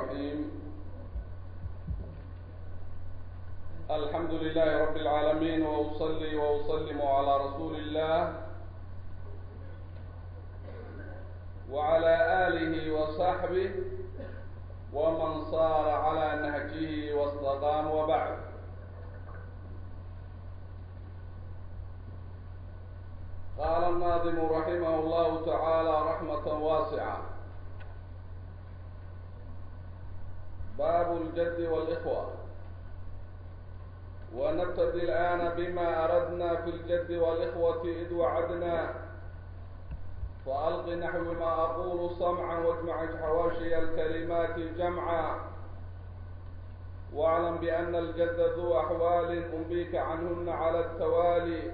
الرحيم الحمد لله رب العالمين وأصلي وأسلم على رسول الله وعلى آله وصحبه ومن صار على نهجه واستقام وبعد قال الناظم رحمه الله تعالى رحمة واسعة باب الجد والإخوة ونبتدي الآن بما أردنا في الجد والإخوة إذ وعدنا فألق نحو ما أقول صمعا واجمع حواشي الكلمات جمعا واعلم بأن الجد ذو أحوال أنبيك عنهن على التوالي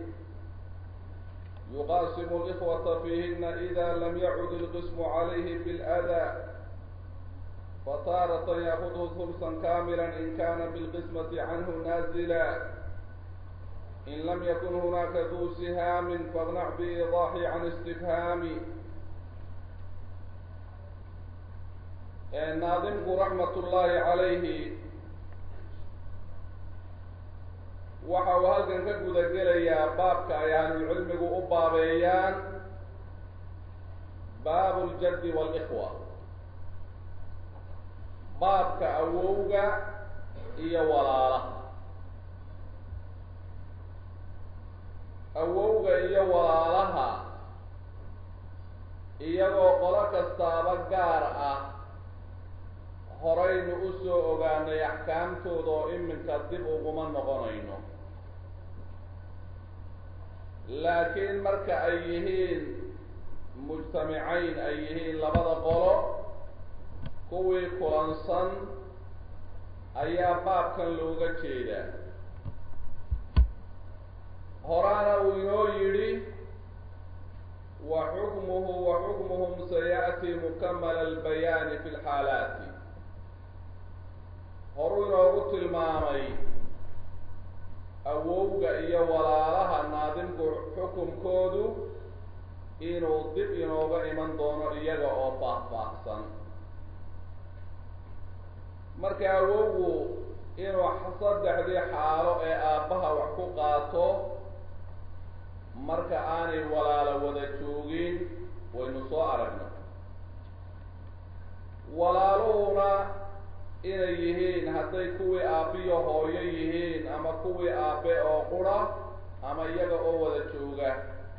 يقاسم الإخوة فيهن إذا لم يعد القسم عليه بالأذى فتارة يأخذه ثلثا كاملا إن كان بالقسمة عنه نازلا إن لم يكن هناك ذو سهام فاغنع بإيضاح عن استفهام ناظمك رحمة الله عليه waxa uu halkan ka guda gelayaa baabka ay ahlulcilmigu u baabeeyaan baabu ljaddi waalikhwa baabka awowga iyo walaalaha awowga iyo walaalaha iyagoo qolo kastaaba gaar ah horaynu u soo ogaanay axkaamtooda oo iminka dib uguma noqonayno laakiin marka ay yihiin mujtamicayn ay yihiin labada qolo kuwii kulansan ayaa baabkan looga jeedaa horaana uu inoo yidhi wa xukmuhu wa xukmuhum saya'ti mukamala albayaani fi lxaalaati horuu inoogu tilmaamay awowga iyo walaalaha naadimku xukumkoodu inuu dib inooga iman doono iyaga oo faahfaahsan marka awowgu inuu saddexdii xaalo ee aabbaha wax ku qaato marka aanay walaalo wada joogin waynu soo aragna walaaluhuna inay yihiin hadday kuwii aabbiyo hooyo yihiin ama kuwii aabbe oo qura ama iyaga oo wada jooga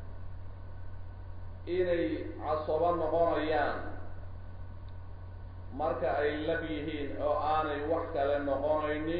inay casobo noqonayaan marka ay lab yihiin oo aanay wax kale noqonaynin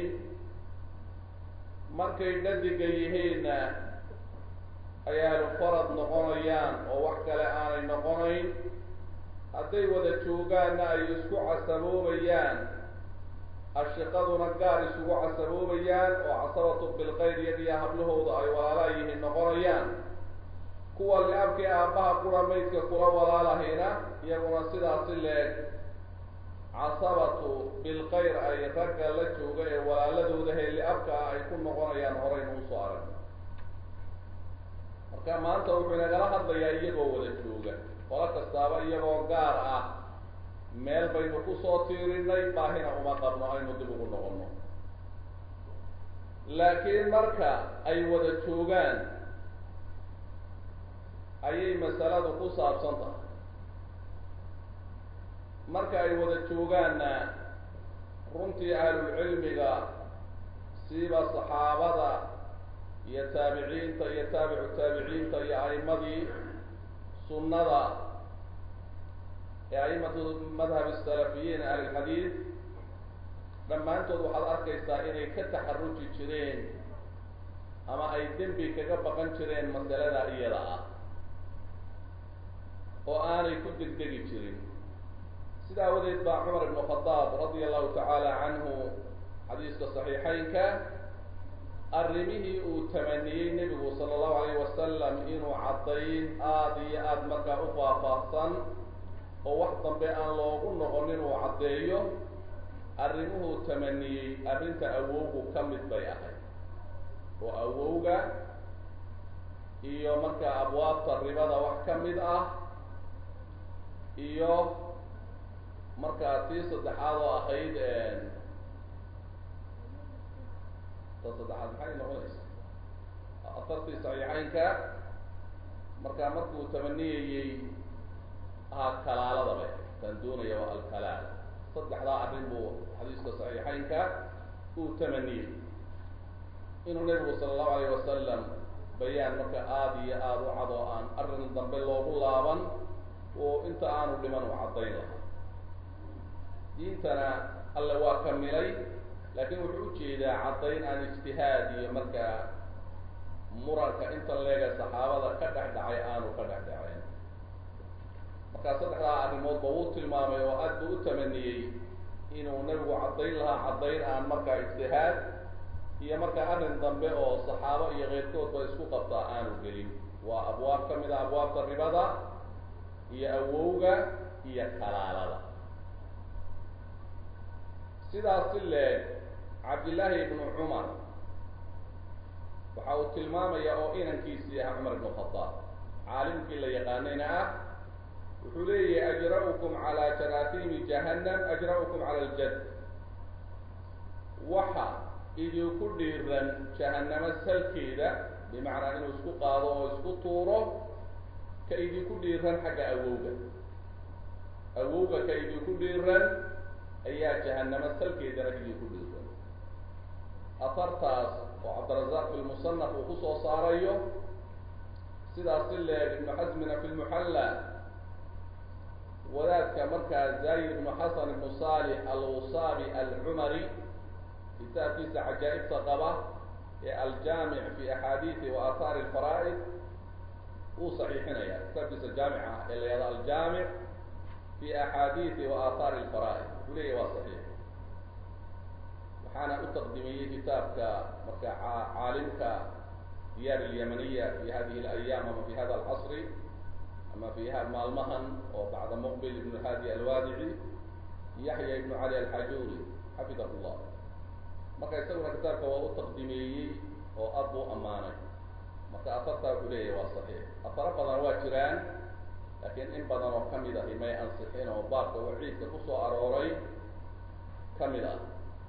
markay dhadiga yihiinna ay ahlu farad noqonayaan oo wax kale aanay noqonayn hadday wada joogaanna ay isku casaboobayaan ashiqaduna gaar isugu casaboobayaan oo casabatu bilkayr iyagiyo hablahooda ay walaalaa yihiin noqonayaan kuwa li-abkii aabbaha qura maydka kula walaalahayna iyaguna sidaasi leeg casabatu bilkayr ay ragga la jooga ee walaaladooda hee li-abka ah ay ku noqonayaan horaynu usoo aragno marka maanta wuxuu inagala hadlayaa iyagoo wada jooga qolo kastaaba iyagoo gaar ah meel baynu kusoo tiirinay baahina uma qabno aynu dib ugu noqono laakiin marka ay wada joogaan ayay masaladu ku saabsan tahay marka ay wada joogaanna runtii ahlulcilmiga siiba saxaabada iyo taabiciinta iyo taabicu taabiciinta iyo a'imadii sunnada ee a'imatu madhab salafiyiin ahli lxadiid dhammaantood waxaad arkaysaa inay ka taxaruji jireen ama ay dembi kaga baqan jireen masalada iyada ah oo aanay ku degdegi jirin sida awadeed baa cumar ibnu khadaab radia allahu tacaala canhu xadiiska saxiixeynka arrimihii uu tamaniyey nebigu sala allahu alayh wasalam inuu caddayn aada iyo aada markaa u faahfaahsan oo wax dambe aan loogu noqonin uu caddeeyo arrimuhuu tamaniyey arrinta awowgu ka mid bay ahayd oo awowga iyo markaa abwaabta ribada wax ka mid ah iyo marka tii saddexaad oo ahayd ta saddexaad maxay noqonaysa afartii saxiixeynka marka markuu tamaniyayey ahaa kalaalada bay kan doonaya waa alkalaala saddexdaa arrin buu xadiiska saxiixeynka uu tamaniyey inuu nebigu sala allahu alayh wasalam bayaan marka aada iyo aada u cad oo aan arrin dambe loogu laaban oo inta aanu dhiman u caddayn lahaa diintana alle waa kamilay laakiin wuxuu ujeedaa caddayn aan ijtihaad iyo markaa muranka inta leega saxaabada ka dhex dhacay aanu ka dhex dhacayn markaa saddexdaa arrimoodba wuu tilmaamay oo aad buu u tamaniyey inuu nebigu caddayn lahaa caddayn aan markaa ijtihaad iyo markaa arrin dambe oo saxaabo iyo keyrkoodba isku qabtaa aanu gelin waa abwaab ka mid a abwaabta ribada iyo awowga iyo kalaalada sidaas si leeg cabdillaahi ibnu cumar waxa uu tilmaamaya oo inankiisii ah cumar ibnu khadaab caalimkii la yaqaanayna ah wuxuu leeyahay ajra-ukum calaa jaraasiimi jahannam ajra-ukum cala aljad waxa idinku dhiiran jahannamo salkeeda bimacnaa inuu isku qaado oo isku tuuro ka idinku dhiiran xagga awowga awowga ka idinku dhiiran ayaa jahannamo salkeedana idinku dhiiran afartaas oo cabdirazaaq fi lmusanaf uu kusoo saarayo sidaas si leeg ibnu xasmina fi lmuxalla wadaadka markaa zayid ibnu xasan ibnu salix alwusaabi alcumari kitaabkiisa cajaa'ibta qaba ee aljaamic fi axaadiisi wa aathaari alfaraa'id wuu saxiixinaya kitaabkiisa jaamic ah ee la yahdo aljaamic fi axaadiisi wa aathaari alfaraa'id wuxuu leeyahy waa saxiix waxaana u taqdimiyey kitaabka marka caalimka diyaar alyamaniya fi hadihi اlayaam ama fi hada alcasri ama fi maalmahan oo bacda muqbil ibn hadi alwaadici yaxya ibnu cali alxajuri xafidahu llah marka isaguna kitaabka waa u taqdimeeyey oo ad buu ammaanay marka afartaa wuxuu leeyahy waa saxiix afaro badan waa jiraan laakiin in badan oo kamid ahi may ansixin oo baabka waciidka kusoo arooray kamid ah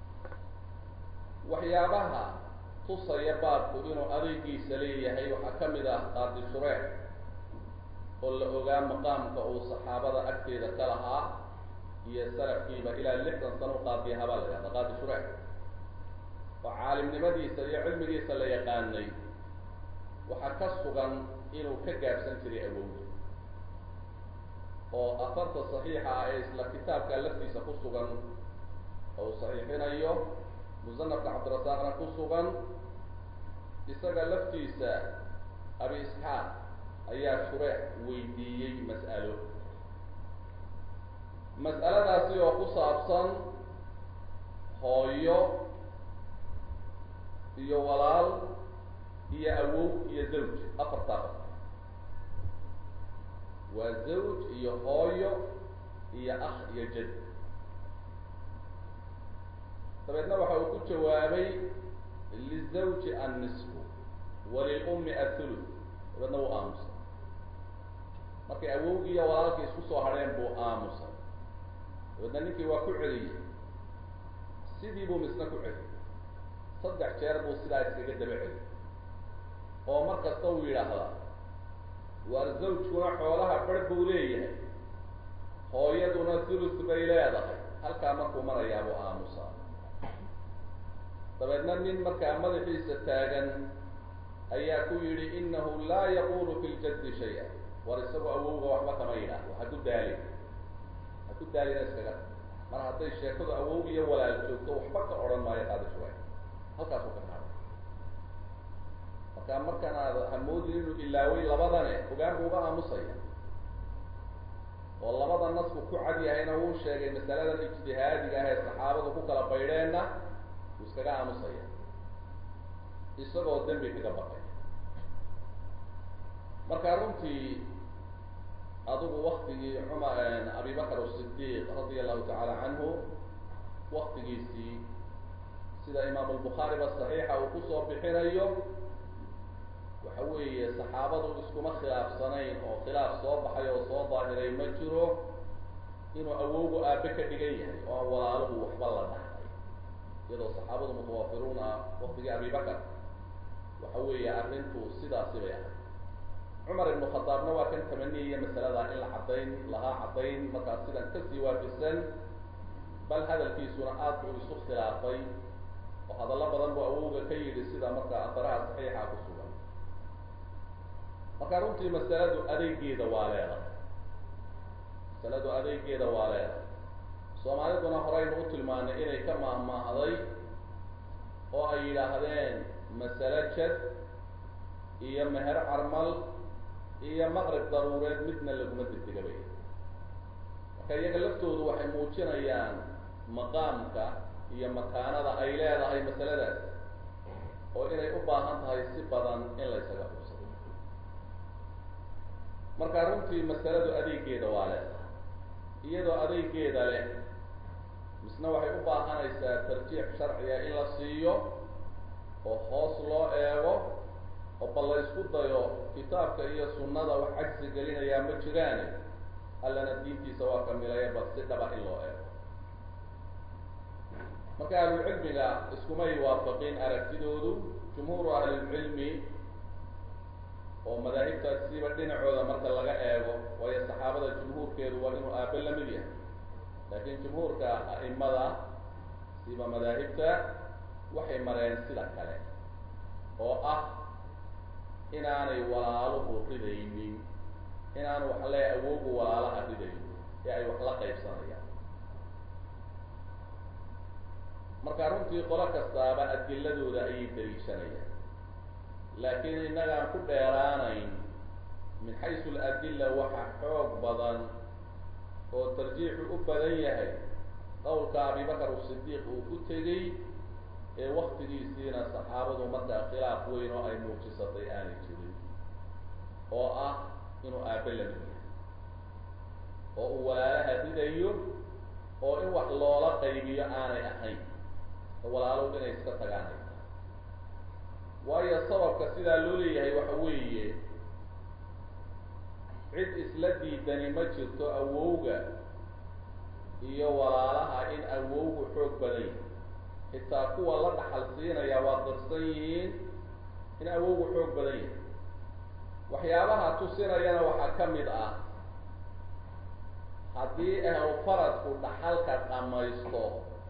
waxyaabaha tusaya baabku inuu adeygiisa leeyahay waxaa kamid ah qaadi shureex oo la ogaa maqaamka uu saxaabada agteeda ka lahaa iyo salafkiiba ilaa lixdan sano u qaadiya habaa la yahda qaadi shureex oo caalimnimadiisa iyo cilmigiisa la yaqaanay waxaa ka sugan inuu ka gaabsan jiray awowda oo afarta saxiixa ah ee isla kitaabka laftiisa ku sugan oo uu saxiixinayo musanafka cabdirasaaqna ku sugan isaga laftiisa abi isxaaq ayaa shureex weydiiyey mas'alo mas'aladaasi oo ku saabsan hooyo iyo walaal iyo awow iyo zawj afartaa qof waa zawj iyo hooyo iyo akh iyo jad dabeedna waxa uu ku jawaabay lizawji annisfu walilummi athuluth dabeedna wuu aamusay markay awowgii iyo walaalkii isku soo hadheen buu aamusay dabeedna ninkii waa ku celiyey sidii buu misna ku celiyey saddex jeer buu sidaa iskaga daba celiyey oo mar kasta uu yidhaahdaa waar zawjkuna xoolaha bar buu leeyahay hooyaduna thuluth bay leedahay halkaa markuu marayaa buu aamusaa dabeedna nin markaa madaxiisa taagan ayaa ku yidhi inahu laa yaqulu fi ljaddi shay-a war isagoo awowga waxba kama yidhaahdo ha ku daalin ha ku daalina iskaga mar hadday sheekadu awow iyo walaal joogto waxba ka odhan maayo qaadi shuray halkaasuu ka qaada marka markan aad hamoodin inuu ilaaway labadane ogaan buu uga aamusaya oo labada nasku ku cad yahayna wuu sheegay masaladan ijtihaadiga ah ee saxaabadu ku kala baydheenna wuu iskaga aamusaya isagoo dembi kaga baqay marka runtii adigu waktigii cumar abi bakr asidiiq radia allahu tacaala canhu waktigiisii sida imaam albukhaari ba saxiixa uu kusoo bixinayo waxa weeye saxaabadu iskuma khilaafsanayn oo khilaaf soo baxay oo soo daahiray ma jiro inuu awowgu aabe ka dhigan yahay oo aan walaaluhu waxba la dhaxlay iyadoo saxaabadu mutawafiruun ah waktigii abibakar waxa weeye arrintu sidaasi bay ahayd cumar ibnu khadaabna waa kan tamaniyaya masalada in la caddayn lahaa caddayn markaas sidan kasii waafisan bal hadalkiisuna aad buu isu khilaafay oo hadallo badan buu awowga ka yidhi sida marka asaraha saxiixa ku sugan marka runtii masaladu adeegeeda waa leedahay masaladu adeegeeda waa leedahay soomaaliduna horeynu u tilmaanay inay ka maahmaahday oo ay yidhaahdeen masale jad iyo meher carmal iyo maqrib daruureed midna laguma degdegabay marka iyaga laftoodu waxay muujinayaan maqaamka iyo makaanada ay leedahay masaladaas oo inay u baahan tahay si badan in laysaga xubsado marka runtii masaladu adeegeeda waa leedahay iyadoo adeegeeda leh misna waxay u baahanaysaa tarjiix sharciga in la siiyo oo hoos loo eego oo bal la isku dayo kitaabka iyo sunnada wax cagsi gelinayaa ma jiraane allana diintiisa waa kamilaya bal si dhaba in loo eego marka ahlulcilmiga iskumay waafaqin aragtidoodu jumhuuru ahlilcilmi oo madaahibtaasiba dhinacooda marka laga eego waayo saxaabada jumhuurkeedu waa inuu aabe lamid yahay laakiin jumhuurka a'imada siba madaahibta waxay mareen sida kale oo ah inaanay walaaluhu ridaynin inaanu waxa leeya awoogu walaalaha ridaynin ee ay wax la qaybsanayaan marka runtii qolo kastaaba adiladooda ayay daliishanayaan laakiin innagaan ku dheeraanayn min xaysu aladilla waxa xoog badan oo tarjiixu u badan yahay qowlka abibakar asidiiq uu ku tegey ee waktigiisiina saxaabadu markaa khilaaf weyn oo ay muujisatay aanay jirin oo ah inuu aabe lamid yahay oo uu walaalaha ridayo oo in wax loola qaybiyo aanay ahayn oo walaalow inay iska tagaanay waayo sababka sidaa loo leeyahay waxa weeye cid isla diidani ma jirto awowga iyo walaalaha in awowgu xoog badan yahay xitaa kuwa la dhaxal siinaya waa qirsan yihiin in awowgu xoog badan yahay waxyaabaha tusinayana waxaa ka mid ah haddii ahlu faradku dhaxalka dhamaysto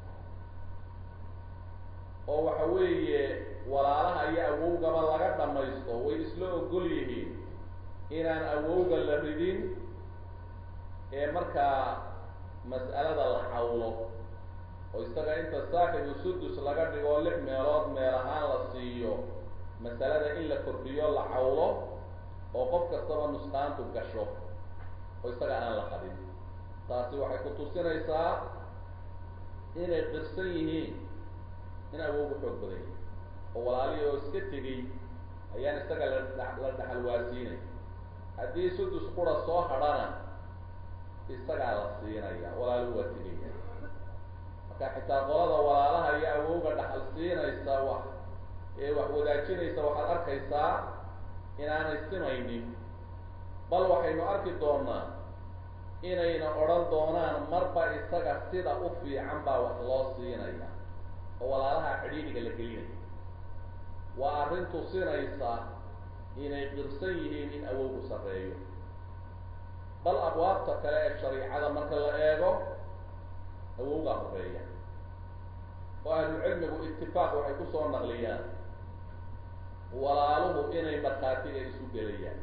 oo waxa weeye walaalaha iyo awowgaba laga dhamaysto way isla ogol yihiin inaan awowga la ridin ee markaa mas'alada la xawlo oo isaga inta saaxibu sudus laga dhigo lix meelood meel ahaan la siiyo masalada in la kordhiyo la cawlo oo qof kastaba nusqaantu gasho oo isaga aan la qadin taasi waxay ku tusinaysaa inay qirsan yihiin in awowgu xoog badan yahay oo walaalihii oo iska tegey ayaan isaga la la dhaxal waasiinay haddii sudus qura soo hadhana isagaa la siinaya walaalu waa tegaya marka xitaa qolada walaalaha iyo awowga dhaxal siinaysa wax ee wax wadaajinaysa waxaad arkaysaa inaanay simaynin bal waxaynu arki doonaa inayna odhan doonaan marba isaga sida u fiican baa wax loo siinaya oo walaalaha cidhiidhiga la gelinaya waa arrin tusinaysa inay qirsan yihiin in awowgu sarreeyo bal abwaabta kale ee shariicada marka la eego awowgaa horeeya oo ahlucilmigu itifaaq waxay kusoo naqliyaan walaaluhu inay markhaatiga isu gelayaan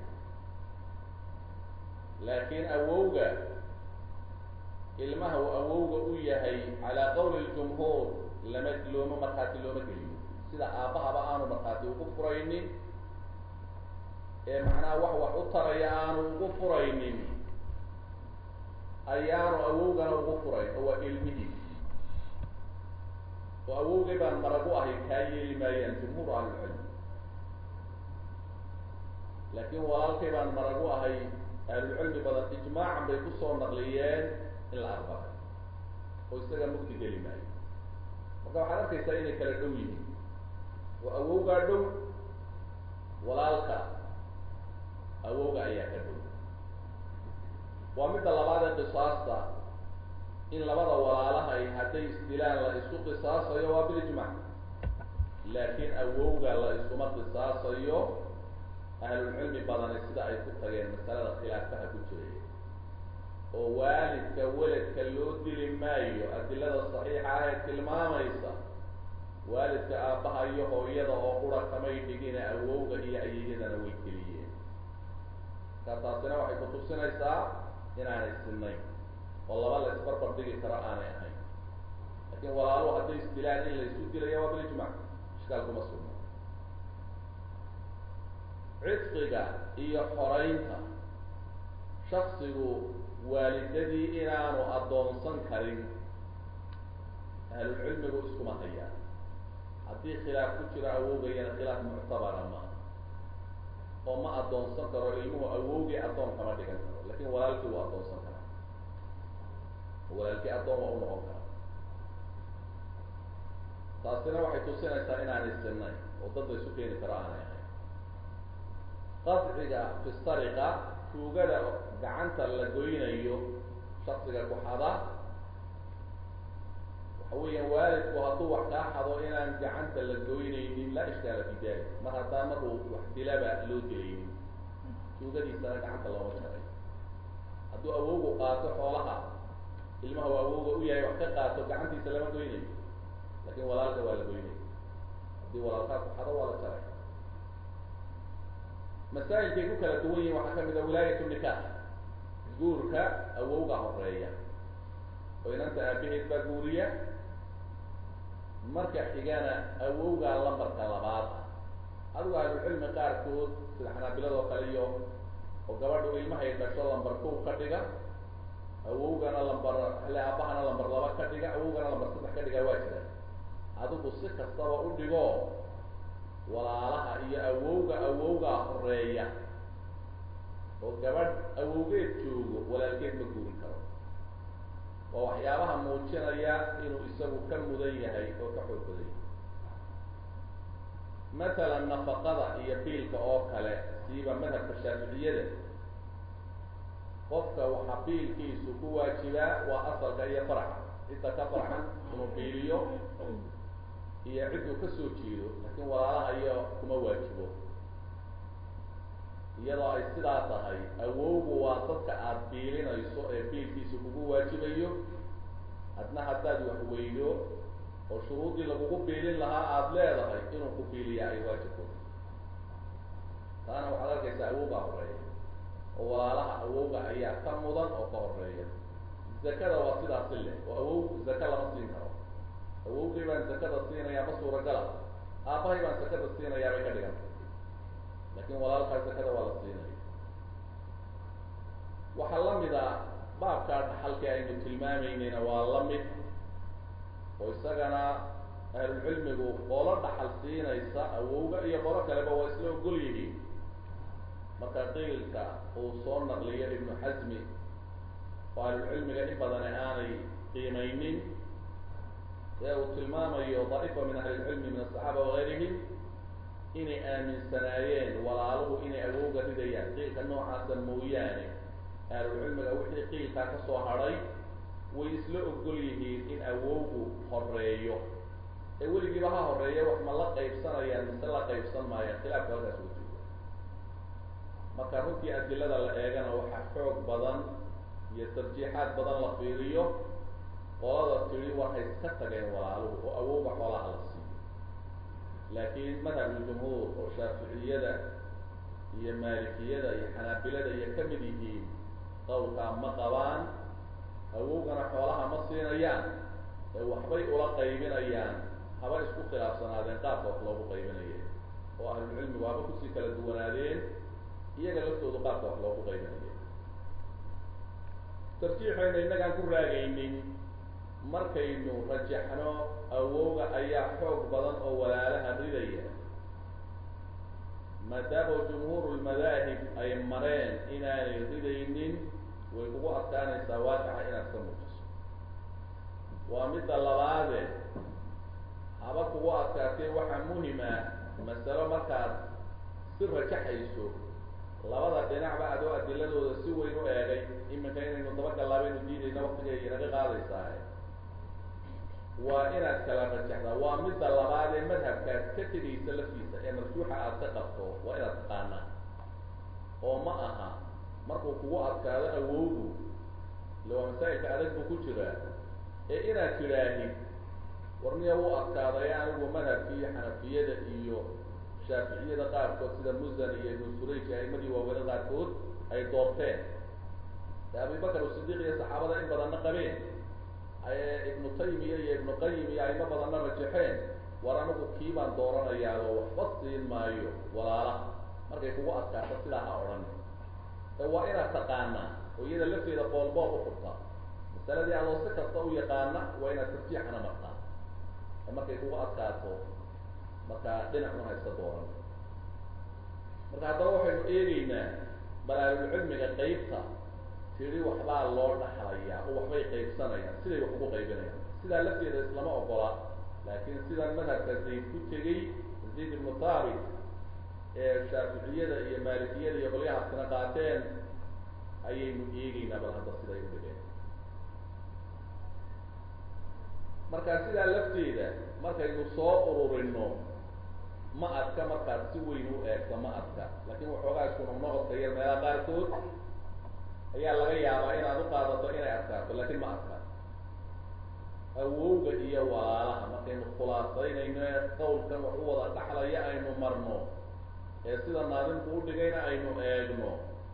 laakiin awowga ilmaha uu awowga u yahay calaa qawli ljumhuur lama looma markhaati looma geliyo sida aabbahaba aanu markhaati ugu furaynin ee macnaha wax wax u taraya aanu ugu furaynin ayaanu awowgana ugu furayn oo waa ilmihiis oo awowgay baan maragu ahay kaa yeeli maayaan jumhuur ahlulcilm laakiin walaalkay baan maragu ahay ahlulcilmi badan ijmaacan bay kusoo naqliyeen in la aqbalay oo isaga mugdi geli maayo marka waxaad arkaysaa inay kala dhow yihiin oo awowgaa dhow walaalka awowga ayaa ka dhow waa midda labaad ee qisaasta in labada walaalahay hadday isdilaan la isu qisaasayo waa bilijmac laakiin awowga la isuma qisaasayo ahlulcilmi badani sida ay ku tageen masalada khilaafaha ku jiray oo waalidka weladka loo dili maayo adilada saxiixa ah ee tilmaamaysa waalidka aabbaha iyo hooyada oo qura kamay dhigina awowga iyo ayeyadana way geliyeen marka taasina waxay kutusinaysaa inaanay sinayn oo laba la isbarbar dhigi karo aanay ahayn laakiin walaaluhu hadday isdilaan in la isu dilaya waa bilijmac ishkaal kuma sugna cidqiga iyo xoraynta shaksigu waalidadii inaanu addoonsan karin ahlulcilmigu iskuma hayaan haddii khilaaf ku jiro awowgayana khilaaf muctabara ma oo ma addoonsan karo ilmuhu awowgii addoon kama dhigan karo lakin walaalkii wuu addoonsan karaa walaalkii addoon waa u noqon karaa taasina waxay tusinaysaa inaanay sinayn oo dad la isu keeni karo aanay ahayn qadciga fi sariqa tuugada gacanta la goynayo shaksiga kuxada waxa weeyaan waalidku hadduu wax kaa xado inaan gacanta la goynaynin laa ishkaala fi dalik mar haddaan markuu wax dilaba loo dilaynin tuugadiisana gacanta looma jaray hadduu awowgu qaato xoolaha ilmaha u awowga u yahay wax ka qaato gacantiisa lama goynayo lakin walaalka waa la goynaya haddii walaalkaa kuxado waa la jaray masaa'ilkay ku kala duwan yihin waxaa kamid a wilaayatu nikaax guurka awowga horeeya oo inanta aabaheed baa guuriya marka xigana awowgaa lambarka labaad adigu ahlucilmi qaarkood sida xanaabiladoo kale iyo oo gabadhu ilmahay dhasho lambar kow ka dhiga awowgana lambar hale aabahana lambar laba ka dhiga awowgana lambar saddex ka dhiga waa jira adigu si kastaba u dhigo walaalaha iyo awowga awowgaa horeeya oo gabadh awowgeed joogo walaalkeed ma guurin karo waa waxyaabaha muujinaya inuu isagu ka mudan yahay oo ka xoog badan yahay mathalan nafaqada iyo biilka oo kale siiba madhabka shaaficiyada qofka waxaa biilkiisu ku waajibaa waa asalka iyo faraxa cidda ka farxan inuu biiliyo iyo cidduu kasoo jeedo laakiin walaalaha iyo kuma waajibo iyadoo ay sidaa tahay awowgu waa dadka aada biilinayso ee biilkiisa kugu waajibayo adna haddaad wax weydo oo shuruuddii lagugu biilin lahaa aada leedahay inuu ku biiliya ay waajibku taana waxaad arkaysaa awowgaa horeeya oo walaalaha awowga ayaa ka mudan oo ka horeeya zakada waa sidaasi leh oo awow zaka lama siin karo awowgay baan zakada siinayaa ma suuragala aabbahay baan zakada siinayaa bay ka dhiganta lakin walaalkaa zakada waa la siinaya waxaa lamid a baabkaa dhaxalkii aynu tilmaamaynayna waa lamid oo isagana ahlulcilmigu qolo dhaxal siinaysa awowga iyo qolo kaleba waa isla ogol yihiin marka qiilka uu soo naqliyo ibnu xasmi oo ahlulcilmiga in badani aanay qiimaynin ee uu tilmaamayo daa'ifa min ahli lcilmi min asaxaaba wagayrihim inay aaminsanaayeen walaaluhu inay awowga ridayaan qiilka noocaasa mooyaane ahlulcilmiga wixii qiilkaa kasoo hadhay way isla ogol yihiin in awowgu horeeyo ee weligiiba ha horeeya wax ma la qaybsanayaan mise la qaybsan maayaan khilaafka halkaas uga jooga marka runtii adilada la eegana waxaa xoog badan iyo tarjiixaad badan la fiiriyo qolada tiri waxay ka tageen walaaluhu oo awowga xoolaha la siiyo laakiin madhabuljumhuur oo shaaficiyada iyo maalikiyada iyo xanaabilada iyo kamid yihiin qawlkaa ma qabaan awowgana xoolaha ma siinayaan ee waxbay ula qaybinayaan haba isku khilaafsanaadeen qaabka wax loogu qaybinaya oo ahlulcilmigu haba kusii kala duwanaadeen iyaga laftoodu qaabka wax loogu qaybinaya tarjiixayna innagaan ku raagaynin markaynu rajaxno awowga ayaa xoog badan oo walaalaha ridaya maadaama jumhuuru lmadaahib ay mareen inaanay ridaynin way kugu adkaanaysaa waaqica inaad ka muujiso waa midda labaade haba kugu adkaatee waxaa muhim ah masalo markaad si rajaxayso labada dhinacba adoo adiladooda si weyn u eegay iminka inaynu dabagallaabaynu diidayna waktigay inaga qaadaysaa waa inaad kala rajaxdaa waa midda labaad ee madhabkaas ka tegaysa laftiisa ee marjuuxa aad ka qabto waa inaad taqaanaa oo ma aha markuu kugu adkaado awowgu ille waa masaa'ilka adag buu ku jiraa ee inaad tidhaahid warniya wuu adkaaday anigu madhabkii xanafiyada iyo shaaficiyada qaarkood sida musan iyo ibnu surayj aimadii waaweyne qaarkood ay doorteen ee abibakar usidiiq iyo saxaabada in badanna qabeen ibnu taymiya iyo ibnu qayim iyo aimo badanna rajaxeen war anigu kii baan dooranayaao waxba siin maayo walaala markay kugu adkaato sidaa ha odhan ee waa inaad taqaanaa oo iyada lafteeda boolbool u furtaa masaladii adoo si kasta u yaqaana waa inaad tarjiixana martaa ee markay kugu adkaato markaa dhinacun hayska dooran marka haddaba waxaynu eegeynaa balaalulcilmiga qeybta tiri waxbaa loo dhaxlayaa oo waxbay qaybsanayaan siday wax ugu qaybinayaan sidaa lafteeda islama ogola laakiin sidan madhabka zayd ku tegey zayd ibnu thaabit ee shaaficiyada iyo maalikiyada iyo qolyahaasina qaateen ayaynu eegeynaa bal hadda siday u dhigeen marka sidaa lafteeda markaynu soo ururino ma adka markaad si weyn u eegto ma adka laakiin waxoogaa isku noqnoqodka iyo meelaha qaarkood ayaa laga yaabaa inaad u qaadato inay adkaato laakiin ma adka awowga iyo walaalaha markaynu khulaasaynayno ee qawlkan wax u wada dhaxlaya aynu marno ee sida naadimku udhigayna aynu eegno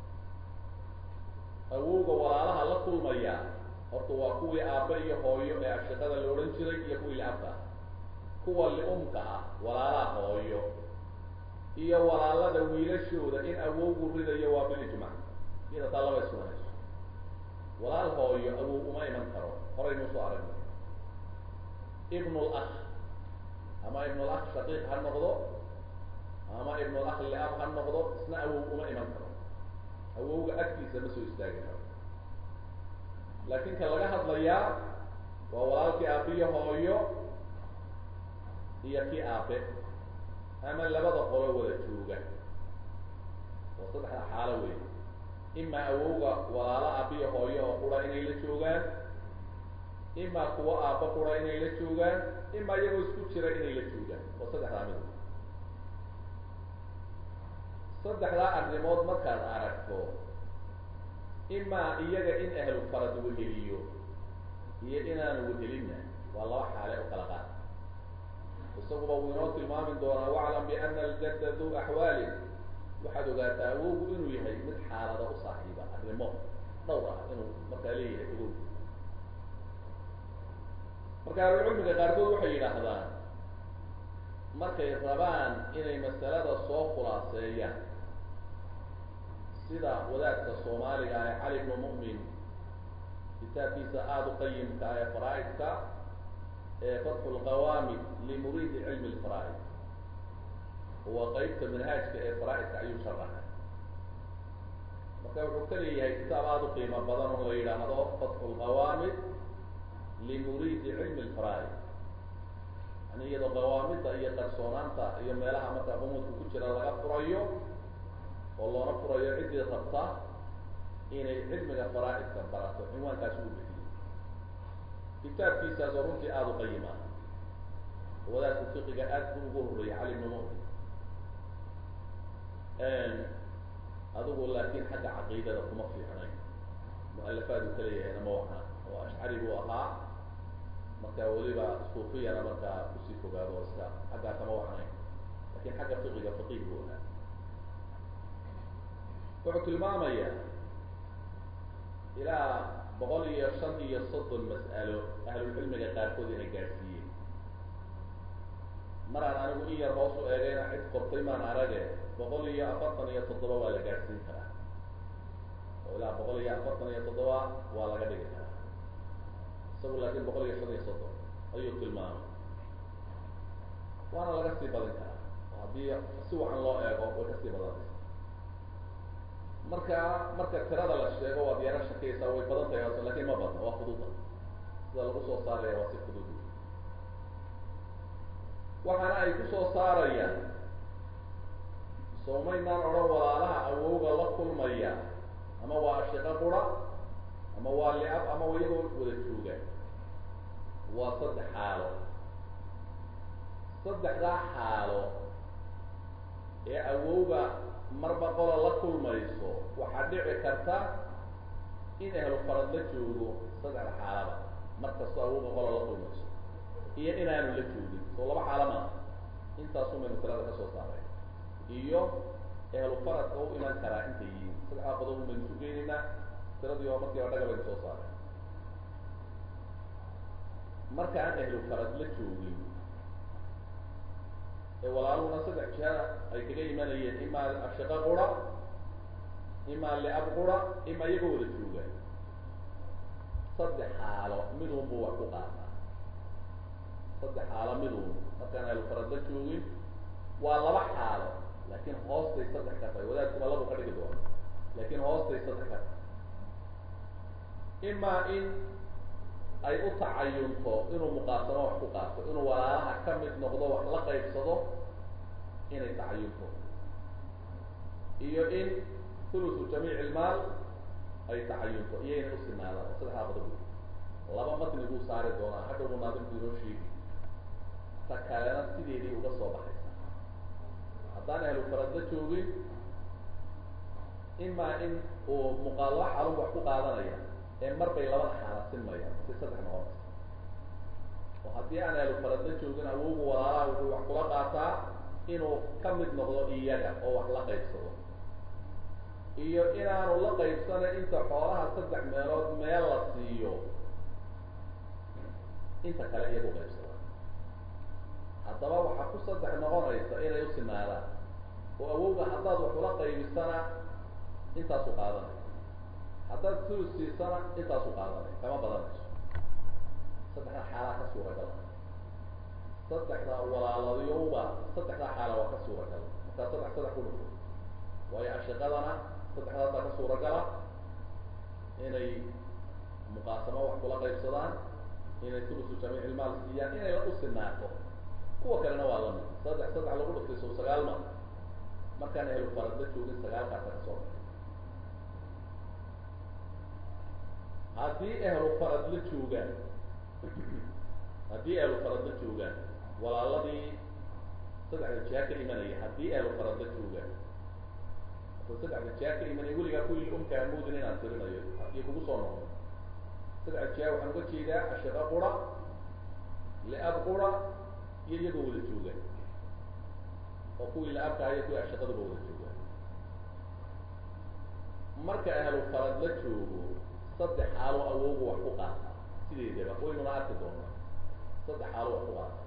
awowga walaalaha la kulmaya horta waa kuwii aabbe iyo hooyo ee ashiqada la odhan jiray iyo kuwii liabka ah kuwa li-umka ah walaalaha hooyo iyo walaalada wiilashooda in awowgu ridayo waa bilijmac iyada taa laba iswanayso walaal hooyo awow uma iman karo horaynu soo aragno ibnul akh ama ibnul akh shaqiiq ha noqdo ama ibnul akh liab ha noqdo isna awow uma iman karo awowga agtiisa ma soo istaagi karo laakiin ka laga hadlayaa waa walaalkii aabiyo hooyo iyo kii aabe ama labada qolo wada jooga oo saddexda xaalo wey imaa awowga walaalo aabiyo hooyo oo qura inay la joogaan imaa kuwo aabba qura inay la joogaan imaa iyagoo isku jira inay la joogaan oo saddexdaa mid saddexdaa arrimood markaad aragto imaa iyaga in ahlu farad weheliyo iyo inaanu wehelinna waa laba xaale oo kala qaad isaguba wuu inoo tilmaami doonaa waclam biana aljadda du axwaalin waxaad ogaataa awowgu inuu yahay mid xaalada u saaxiiba arrimo dhowr ah inuu markaa leeyahay awow marka ahlucilmiga qaarkood waxay yidhaahdaan markay rabaan inay masalada soo khulaaseeyaan sida wadaadka soomaaliga ah ee cali bnu mu'min kitaabkiisa aada u qayimka ah ee faraa-idka ee fatxu lqawaamid limuriidi cilmi lfaraa-id waa qeybta manhaajka ee faraa-idka ayuu sharaxay marka wuxuu ka leeyahay kitaab aada u qiimo badan oo la yidhaahdo fatxu lqawaamid limuriidi cilmi lfaraa-id yani iyadoo qawaamida iyo qarsoonaanta iyo meelaha markaa qumuudka ku jira laga furayo oo loona furayo ciddii rabta inay cilmiga faraa-idka barato cinwaankaasi u bixiyey kitaabkiisaas oo runtii aada u qayim ah wadaadku fiqiga aad bu ugu horreeyay cali bnu mu'min adigu laakin xagga caqiidada kuma fiicnayn mu-alafaad uu kaleeyahayna ma wacna oo ashcari buu ahaa marka weliba suufiyana markaa kusii fogaado oo iska xaggaa kama wacnayn lakin xagga fiqiga faqiih buu ahaa wuxuu tilmaamaya ilaa boqol iyo shan iyo soddon mas'alo ahlulcilmiga qaarkood inay gaadhsiiyeen maraan anigu in yar hoos u eegayna cid qortay maan arage boqol iyo afartan iyo toddoba waa la gaadhsiin karaa oo ilaa boqol iyo afartan iyo toddoba waa laga dhigi karaa isagu laakin boqol iyo shan iyo soddon ayuu tilmaamay waana laga sii badin karaa haddii si wacan loo eego way kasii badanaysa marka marka tirada la sheego waad yaro shakaysaa way badan tahay aso lakin ma badna waa fududa sida lagu soo saaraya waa si fudud waxaana ay kusoo saarayaan soomaynaan odhan walaalaha awowga la kulmaya ama waa ashiqo qura ama waa li-ab ama iyagoo wada jooga waa saddex xaalo saddexdaa xaalo ee awowga marba qola la kulmayso waxaa dhici karta in ahlu farad la joogo saddexda xaalaba mar kastoo awowga qola la kulmayso iyo inaanu la joogin soo laba xaalo maa intaasu maynu tirada ka soo saaray iyo ahlu faradka u iman karaa intay yihiin saddexdaa qodob baynu isu geynaynaa tiradii oo markii odhaga baynu soo saaray marka aan ahlu farad la joogin ee walaaluhuna saddex jihada ay kaga imanayeen imaa ashiqa qura imaa liab qura imaa iyagoo wada jooga saddex xaalo midun buu wax ku qaataa saddex xaalo midun markaan ahlu farad la joogin waa laba xaalo laakin hoostay saddex ka tahay wadaadkuba labu ka dhigi doona laakin hoostay saddex ka tahay imaa in ay u tacayunto inuu muqaasamo wax ku qaato inuu walaalaha ka mid noqdo wax la qaybsado inay tacayunto iyo in thulusu jamiic ilmaal ay tacayunto iyo inay usinaadaan saddexdaa qodob laba matni buu saari doonaa hadda buu naadimku inoo sheegi ta kalena sideedii uga soo baxaysa haddaan ahlu farad la joogin imaa in uu muqaalaba xaalun wax ku qaadanaya ee mar bay labada xaala sinmayaan si saddex noqonaysa oo haddii aan ahlu farad la joogin awowgu walaalaha wuxuu wax kula qaataa inuu ka mid noqdo iyaga oo wax la qaybsado iyo inaanu la qaybsana inta xoolaha saddex meelood meel la siiyo inta kale iyagu qaybsada haddaba waxaa ku saddex noqonaysa inay usinaadaan oo awowga haddaad wax ula qaybisana intaasu qaadanay haddaad sulus siisana intaasu qaadanay kama badanayso saddexda xaalaa ka suuragal saddexda walaaladiyowba saddexdaa xaala waa ka suuragal markaa saddex saddex ku dhufo waayo ashiqadana saddexdaasaa ka suuragala inay muqaasamo wax kula qaybsadaan inay sulusu jamiic ilmaal siiyaan inay u sinaato kuwa kalena waa lamid saddex saddex lagu dhuftay sow sagaal ma markaan ahlu farad la joogin sagaalkaasa ka soo baxay haddii ahlu farad la joogaan haddii ahlu farad la joogaan walaaladii saddexda jiha ka imanaya haddii ahlu farad la joogaan hadda saddexda jiha ka imanaya weligaa kuwii umka amoodin inaan tirinayo iyo kugu soo noqdo saddexda jiha waxaan uga jeedaa ashiqa qura liab qura iyo iyagoo wada joogaan oo kuwii la-abkaha iyo kuwii ashiqaduba wada joogaan marka ahlu farad la joogo saddex xaalo awoogu wax ku qaata sideedaba waynuna arki doonaa saddex xaalo wax ku qaata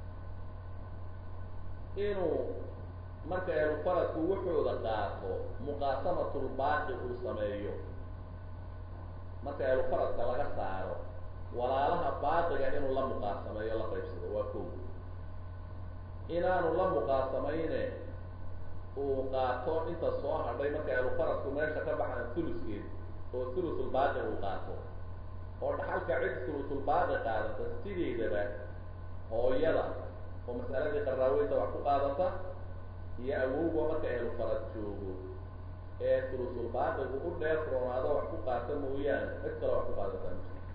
inuu marka ahlu faradku wuxuuda qaato muqaasamatulbaaqi uu sameeyo marka ahlu faradka laga saaro walaalaha baaqiga inuu la muqaasameeyo la qaybsado waa kow inaanu la muqaasamayne uu qaato inta soo hadhay marka ahlu faradku meesha ka baxaan thuluskeed oo thulusulbaaqi uu qaato oo dhaxalka cid thulusulbaaqi qaadata sideedaba hooyada oo mas'aladii qaraaweynta wax ku qaadata iyo awowga marka ahlu farad joogo ee thulusulbaaqigu u dheer roonaado wax ku qaata mooyaane cid kale wax ku qaadata ma jirto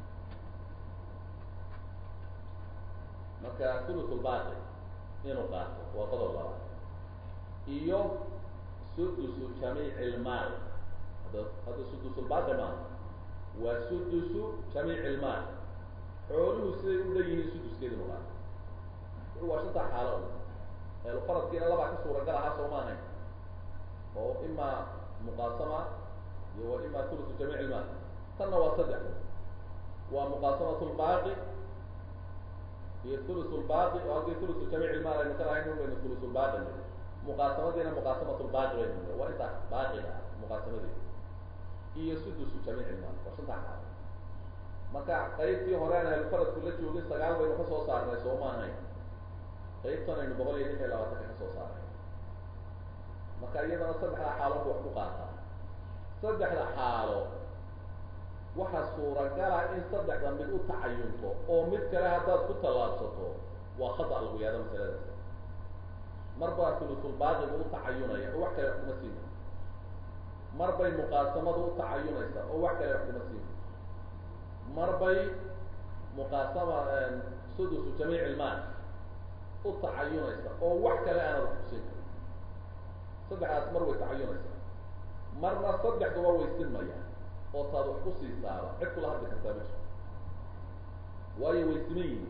marka thulusulbaaqi inuu qaato waa qodob labaad iyo sudusu jamiic ilmaal hadda hadda sudusulbaaqi maaha waa sudusu jamiic ilmaal xooluhu siday u dhan yihiin suduskeeda inu qaato waa shantaa xaalo ehlu faradkiina labaa ka suuragal ahaa soo ma ahayn oo imaa muqaasama iyo wa imaa thulusu jamiic ilmaal tanna waa saddex waa muqaasamatulbaaqi iyo thulusulbaaqi oo halkii thulusu jamiic ilmaal aynu ka lahayn baynu thulusulbaaqi niri muqaasamadiina muqaasamatulbaaqi baynu niri waa intaas baaqiga ah muqaasamadeeda iyo sudusu jamiic ilmaal waa shantaa xaalo marka qaybtii hore aan ahlu faradku la joogin sagaal baynu ka soo saarnay soo ma ahayn qaybtan aynu boqol iyo lix iyo labaatanka ka soo saaray marka iyadana saddexda xaalo ku wax ku qaataa saddexda xaalo waxaa suuragala in saddexda mid u tacayunto oo mid kale haddaad ku tallaabsato waa khata lagu yaado masaladaas mar baa sulusulbaaqigu u tacayunaya oo wax kale wax kuma siina mar bay muqaasamadu u tacayunaysa oo wax kale wax kuma siina mar bay muqaasama sudusu jamiic ilmaal u tacayunaysa oo wax kale aanad wax kusiin karin saddexdaas mar way tacayunaysaa marna saddexduba way sinmayaan oo taad wax ku siisaaba cid kula hadli kartaa ma jirto waayo way siman yihiin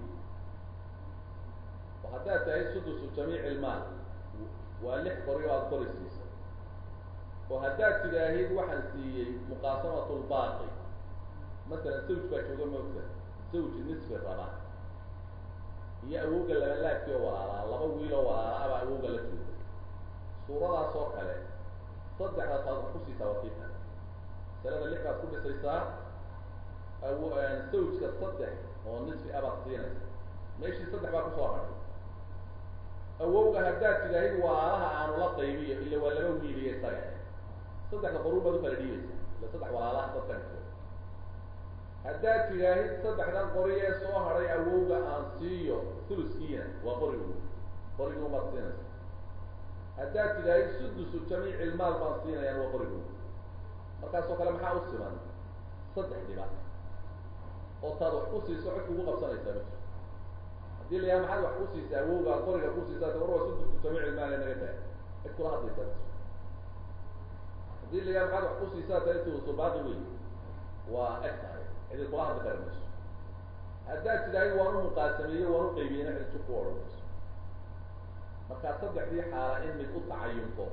oo haddaad tahay sudusu jamiic ilmaal waa lix qori oo aada qori siisay oo haddaad tidaahid waxaan siiyey muqaasamat lbaaqi masalan zawj baa jooga moogta zawj nisfi raba iyo awowga labalaabkii oo walaalaa laba wiil oo walaala abaa awowga la jooga suuradaas oo kale saddexdaas aad wax ku siisaa wakiilka masalada lix baad ku dhisaysaa aw zawjka saddex oo nisfi abaad siinaysa meeshii saddex baa kusoo hadhay awowga haddaad tidaahid walaalaha aanu la qaybiyo ila waa laba wiiliyo isaga saddexda qoruun baad ukala dhiibaysa ila saddex walaalaha dadka dhigto haddaad tidaahid saddexdan qori ee soo hadhay awowga aan siiyo thuluskiina waa qorigu qorigii umaad siinaysa haddaad tidaahid sudusu jamiic ilmaal baan siinayaan waa qorigu markaasoo kale maxaa u siman saddex dhiba oo taad wax ku siiso cid kugu qabsanaysaa ma jirto hadii la yaha maxaad wax ku siisa awowga qoriga ku siisaa war waa sudusu jamiic ilmaal naga tahay cid kula hadlaysaa ma jirto hadii la yaha maxaad wax ku siisaa tahay thulusu baaqi wey waa eg tahay cidi kula hadli kara mayso haddaad tidaahid waan u muqaasameeye waan u qaybiyeyna cid jib ku odhan mayso markaa saddexdii xaala in mid u tacayunto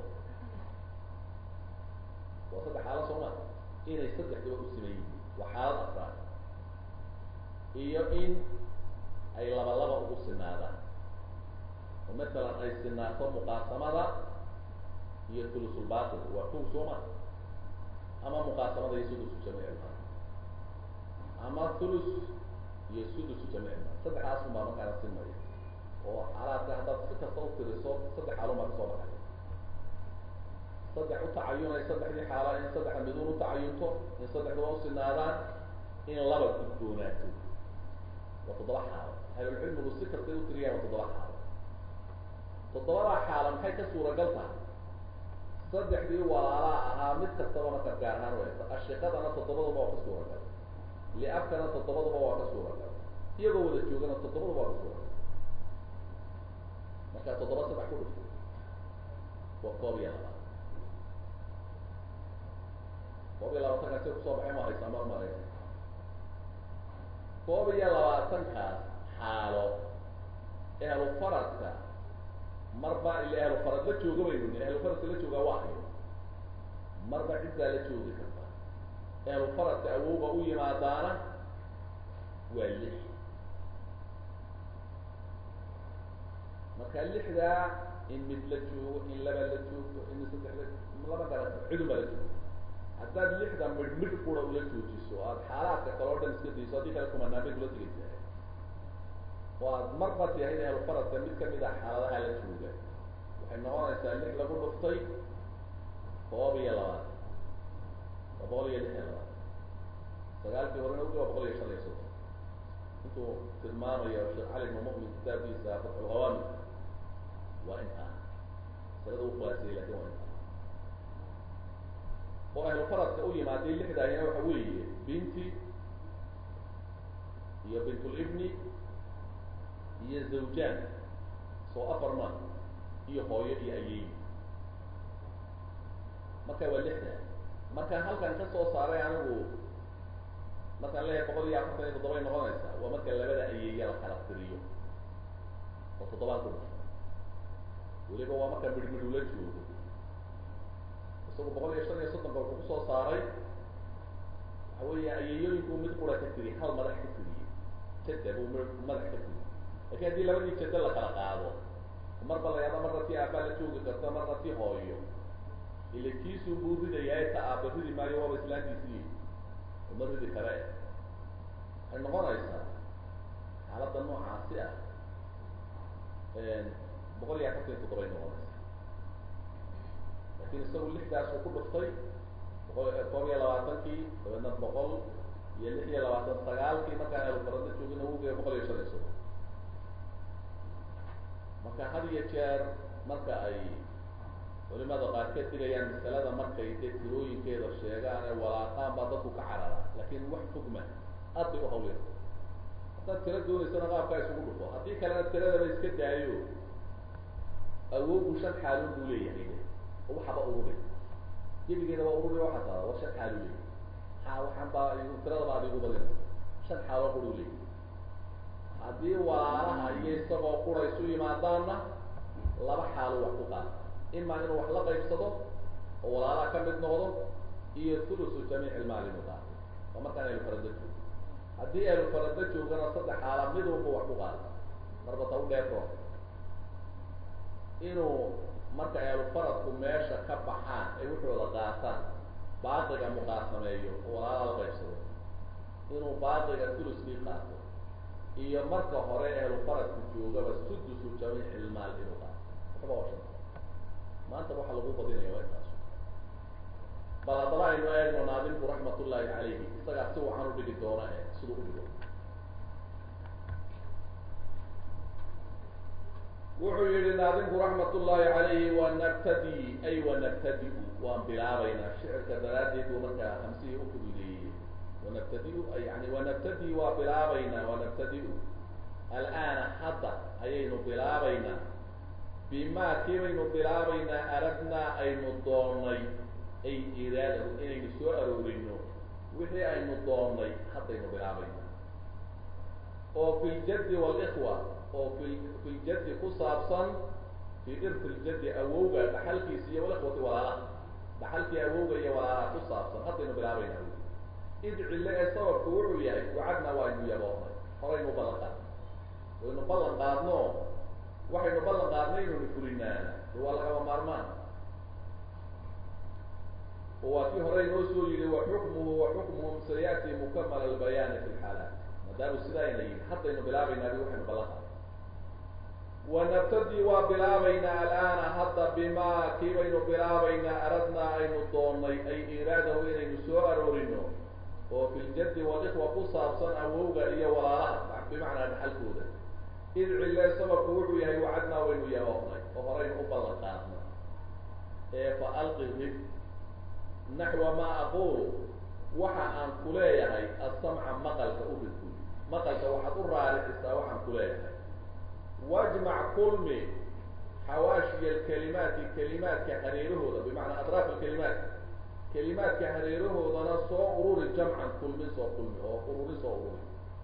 waa saddex xaalo soo ma inay saddexduba u siman yihiin waa xaalad afraad iyo in ay laba laba ugu sinaadaan oo masalan ay sinaato muqaasamada iyo thulusulbaaqil waa kow soo ma ama muqaasamada iyo sudusu jamiicilmaa ama thulus iyo sudusu jamiicilmaa saddexdaas un baa markaana sinmaya oo xaalaadka haddaad si kasta u tiriso saddex xaalun baa kasoo baxay saddex u tacayunay saddexdii xaala in saddexa midun u tacayunto in saddexduba usinaadaan in laba gudboonaato waa toddoba xaalo ahlulcilmigu si kastay u tiriyaan waa toddoba xaalo toddobadaa xaalo maxay ka suuragal tahay saddexdii walaalaa ahaa mid kastaba marka gaar ahaan wayta ashiqadana toddobaduba waa ka suuragal liabkana toddobaduba waa ka suuragal iyagoo wada joogana toddobaduba waa ka suuragal markaa toddoba saddex ku dhufto waa koob iyo labaatan koob iyo labaatankaas say kusoo baxay ma haysaa mar maray koob iyo labaatankaas xaalo ehlu faradka marba ila ehlu farad la jooga baynu ni ehlu faradka la joogaa waa ayo marba ciddaa la joogi karta ehlu faradka awowga u yimaadaana waa lix marka lixdaa in mid la joogo in laba la joogto in saddex la lama garan karo cidun baa la joogto haddaad lixda midh midh kura ula joojiso aada xaalaadka kale o dhan iska dayso haddii kale kumanaanbay kula tegaysaa oo aad marba tihayd ehlu faradka mid kamid ah xaaladaha la jooga waxay noqonaysaa lix lagu dhuftay koob iyo labaatan waa boqol iyo lix iyo labaatan sagaalkii horena ugi waa boqol iyo shan iyo soddon intuu tilmaamayo sheekh cali ibnu mu'min kitaabkiisa fatxulhawaami waa intaa masalada u khulaasiyey lakin waa intaa oo ahlu faradka u yimaaday lixdaahina waxa weeye binti iyo bintulibni iyo zawjaan soo afar ma iyo hooyo iyo ayeey marka waa lixda markaan halkan ka soo saaray anigu markaan leeyahay boqol iyo afartan iyo toddobay noqonaysaa waa marka labada ayeeya la kala tiriyo oo toddobaan ku dhasho weliba waa marka midhmidh ula joogo isagu boqol iyo shan iyo soddonka wuxuu kusoo saaray waxa weeya ayeeyooyinku mid qura ka tiriy hal madax ka tiriyey jada buu m madax ka tiriy lakin haddii labadii jado la kala qaado marba la yaaba marna ti aabbaa la joogi karta marna ti hooyo ila kiisuu buu ridayaa ta aaba ridi maayo waaba islaantiisii uma ridi kare waxay noqonaysaa xaaladda noocaasi ah boqol iyo afartan iyo toddobay noqonaysa lakin isagu lixdaas uu ku dhuftay boqol koob iyo labaatankii dabeedna boqol iyo lix iyo labaatan sagaalkii markaan elufarada joogina wugeeya boqol iyo shan iyo soddon marka had iyo jeer marka ay culimada qaar ka digayaan masalada markay dee tirooyinkeeda sheegaan ee walaaqaan baa dadku ka carara laakin wax fogma aad bay u hawlyar haddaad tiro doonaysana qaabkaa isugu dhufo haddii kalena tiradaba iska daayo awoogu shan xaalun buu leeyahay de oo waxaba ururi gebigeeda waa ururi waxaa taada war shan xaalu leeyahy ha waxaan baa tirada baa adigu badinaysa shan xaaloo quru leeyahy haddii walaalaha iyo isagoo qura isu yimaadaanna laba xaalo wax ku qaada imaa inuu wax la qaybsado oo walaalaha ka mid noqdo iyo thulusu jamiic ilmaal inuu qaato waa markaan ehlufarada joogo haddii ehlufarada joogana saddex xaala mid walba wax ku qaada marba ta u dheerko inuu marka ehlufaradku meesha ka baxaan ay wuxooda qaataan baaqiga muqaasameeyo oo walaalaha la qaybsado inuu baaqiga thuluskii qaato iyo marka hore ehlufaradku joogaba sudusu jamiic ilmaal inuu qaato waxba waa shan maanta waxa lagu badinaya waa intaas bal haddaba aynu eegno naadimku raxmat ullahi calayhi isagaa si wacan u dhigi doona e siduu u dhigo wuxuu yihi naadimku raxmat ullahi calayhi wanabtadi ay wanabtadi-u waan bilaabaynaa shicirka daraaddeed buu markaa hamsihii u fududeeyey wanabtadi-u yani wanabtadi waa bilaabaynaa wanabtadi-u al'aana hadda ayaynu bilaabaynaa bima kii baynu bilaabaynaa aradnaa aynu doonnay ay iraadahu inaynu soo aroorino wixii aynu doonnay haddaynu bilaabaynaa oo fi ljaddi waalikhwa oo fi fi ljaddi ku saabsan fii irfi ljaddi awowga dhaxalkiisa iyo walikhwati walaalaha dhaxalkii awowga iyo walaalaha ku saabsan haddaynu bilaabaynaa id cille ee sababku wuxuu yahay wacadnaa waaynu yaboonay horaynu ballan qaadno waynu ballan qaadno waxaynu ballan qaadnay inaynu fulinaana de waa lagaba maarmaan oo waa kii hore inoo soo yihi wa xukmuhu wa xukmuhum sayati mukamal albayaani fi lxaalaat maadaamu sidaayna yihi haddaynu bilaabaynaa bi waxaynu ballan qaadnay wanabtadi waa bilaabaynaa al'aana hadda bimaa kii baynu bilaabaynaa aradnaa aynu doonnay ay iraadahu inaynu soo aroorino oo fi ljaddi walikwa ku saabsan awowga iyo walaalaha bimacnaa dhaxalkooda id cille sababku wuxuu yahay wacadnaa waynu yaboonay oo horaynu u ballan qaadnay ee fa alqi rib naxwa maa aqulu waxa aan ku leeyahay asamca maqalka u ridkuy maqalka waxaad u raaricisaa waxaan ku leeyahay wajmac kulmi xawaashiya alkalimaati kalimaadka hareerahooda bimacnaa adraaf alkalimaat kalimaadka hareerahoodana soo ururi jamcan kulmin soo kulmi oo ururin soo ururi